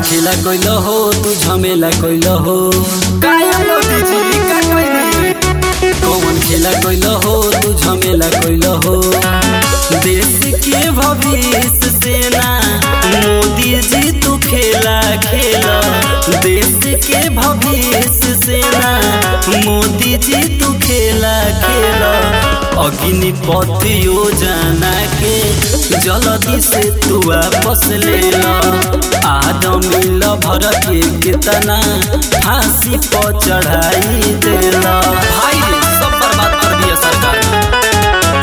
खेला कैल हो तू झमेला कैल हो काया मोदी जी का कहनी कौन खेला कैल हो तू झमेला कैल हो देश के भविष्य सेना मोदी जी तू खेला खेला देश के भविष्य सेना मोदी जी तू खेला खेला अग्निपथ योजना के जल्दी से तू वापस ले ला आदमी भर के कितना फांसी पर चढ़ाई देला भाई रे सब बर्बाद कर दिया सरकार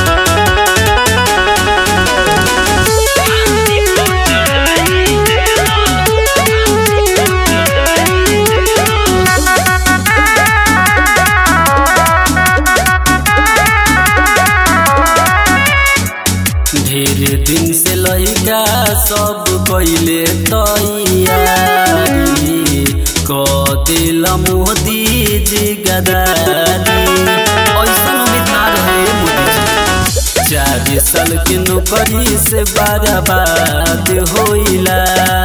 ढेर दिन से लइका सब कैले तैयारी क दिल मोदी जी गदारी ऐसा उम्मीद ना रहे मोदी जी चार साल के नौकरी से बर्बाद होइला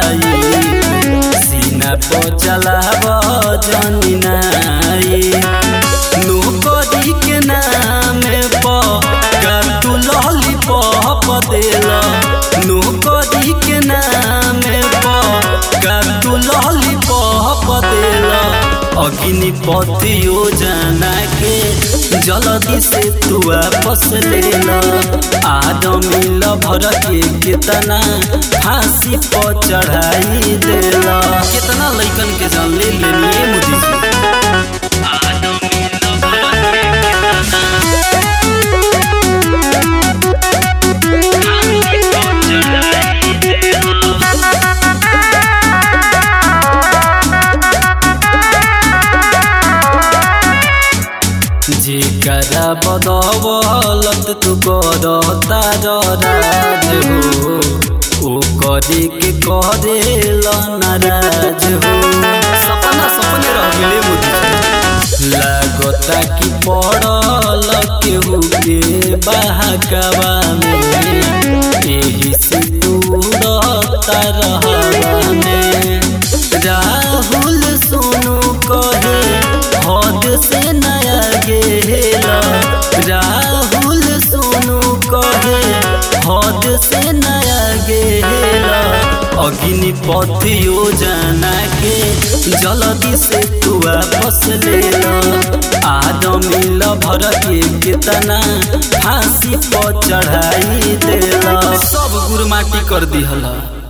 सीना पर चलाब जनी नाई नौकरी के नाम पर तू लॉलीपॉप देला नौकरी के नाम पर तू लॉलीपॉप देला अग्निपथ योजना के जल्दी से तू वापस ले ला आदमी भर के कितना फांसी पर चढ़ाई देला कितना लइकन के जान ले लेनी मोदी जी जेकरा बदौलत तू करता राज हो ओ करे के करे नाराज हो सपना सपने रह गेले मोदी जी लागता कि पड़ल केहू के बहकवा में एही से दूरता रहवा में राहुल सोनू कहे हद से नया गेला राहुल सोनू कहे हद से नया गेला अग्निपथ योजना के जल्दी से तू वापस ले ला आदमी भर के कितना फांसी पर चढ़ाई देला सब गुरमाटी कर दिहला